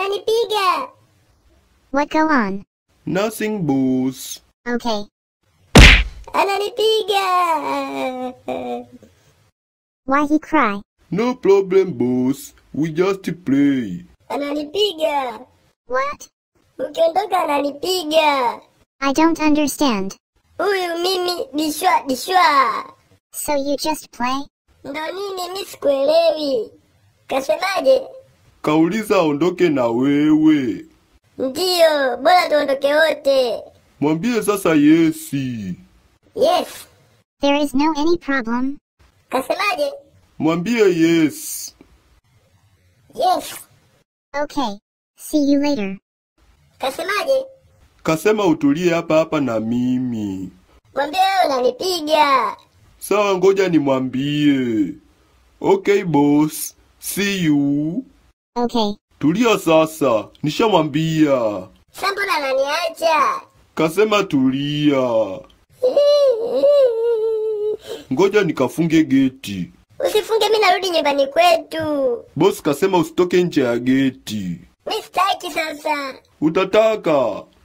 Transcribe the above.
Ananipiga. What go on? Nothing boss. Okay. Ananipiga. Why he cry? No problem boss. We just play. Ananipiga. What? Ukiondoka ananipiga. I don't understand. Huyu mimi dishwa dishwa. So you just play? Ndo nini mi sikuelewi. Kasemaje? Kauliza aondoke na wewe. Ndiyo, bora tuondoke wote. Mwambie sasa yesi. Yes. There is no any problem. Kasemaje? Mwambie yes. Yes. Okay. See you later. Kasemaje? Kasema utulie hapa hapa na mimi. Mwambie wewe unanipiga. Sawa, ngoja nimwambie. Okay boss. See you. Okay. Tulia sasa. Nishamwambia. Sasa mbona ananiacha? Kasema tulia. Ngoja nikafunge geti. Usifunge, mi narudi nyumbani kwetu. Boss kasema usitoke nje ya geti. Mi sitaki sasa. Utataka.